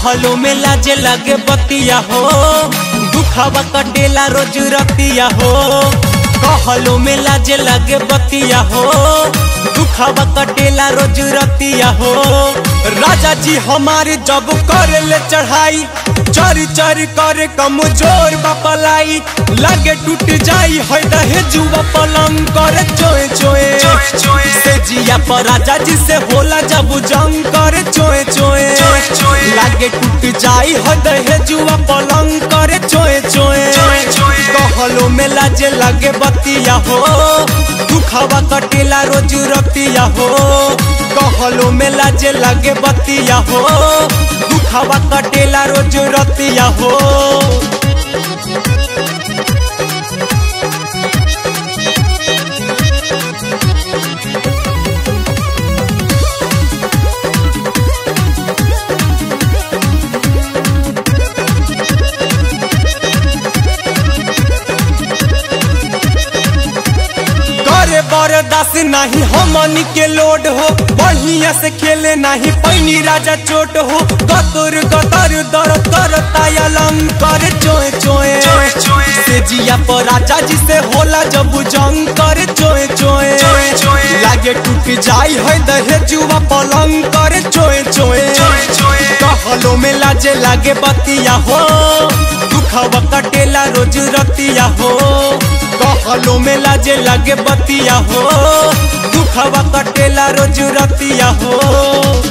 कहलो में लाजे लगे बतिया हो दुखावा कटेला रोज रतिया हो कहलो में लाजे लगे बतिया हो दुखावा कटेला रोज रतिया हो राजा जी हमारे जब कर ले चढ़ाई चर चर करे कमजोर बपलाई लगे टूट जाई है दहे जुआ पलंग करे चोए चोए से जिया पर राजा जी से होला जब जंग करे चोए चोए लागे टूट जाई है दहे जुआ पलंग करे चोए चोए कहलो में लाजे लगे बतिया हो दुखावा कटेला रोज रतिया हो कहलो में लाजे लगे बतिया हो दुखावा कटेला रोज रतिया हो करे बरदास नहीं हमनी के लोड हो बढ़िया से खेले नहीं पैनी राजा चोट हो गतुर गतर दर कर तायलंग करे चोए चोए से जिया पर राजा जी से होला जब जंग करे चोए चोए लागे टूट जाई है दहे जुआ पलंग करे चोए चोए कहलो में लाजे लागे बतिया हो दुखवा कटेला रोज रतिया हो कहलो में लाजे लागे बतिया हो दुखवा कटेला रोज रतिया हो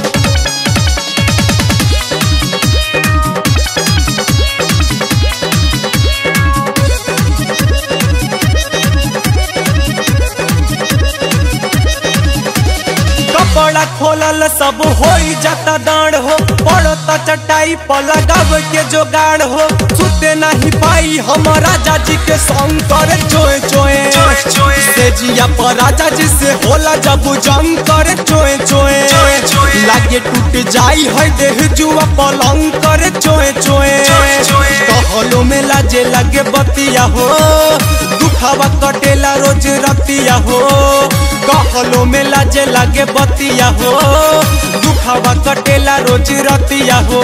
कपड़ा खोलल सब हो जाता दांड हो पड़ता चटाई पर लगाव के जोगाड़ हो सुते नहीं पाई हम राजा जी के संग करे चोए चोए से जिया पर राजा जी से होला जब जंग करे चोए चोए लागे टूट जाई है देह जुआ पलंग करे चोए चोए कहलो में लाजे लगे बतिया हो दुखावा कटेला रोज रतिया हो कहलो में लाजे लागे बतिया हो दुखावा कटेला रोज रतिया हो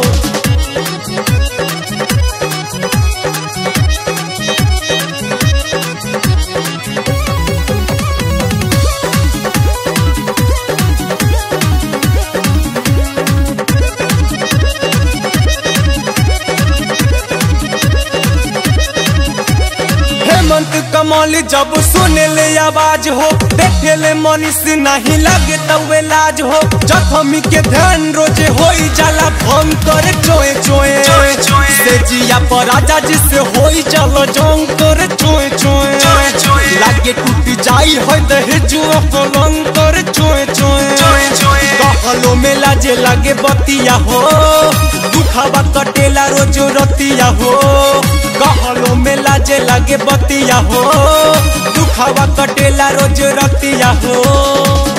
हेमंत कमल जब सुने ले आवाज हो देखे ले मनीष नहीं लगे तवे लाज हो जखमी के ध्यान रोजे हो जाला भंग करे चोए चोए से जिया पर राजा जी से हो चलो जंग करे चोए चोए लागे टूट जाई है दहे जुआ पलंग करे चोए चोए कहलो में लाजे लागे बतिया हो दुखावा कटेला रोज रतिया हो कहलो में लाजे लागे बतिया हो दुखावा कटेला रोज रतिया हो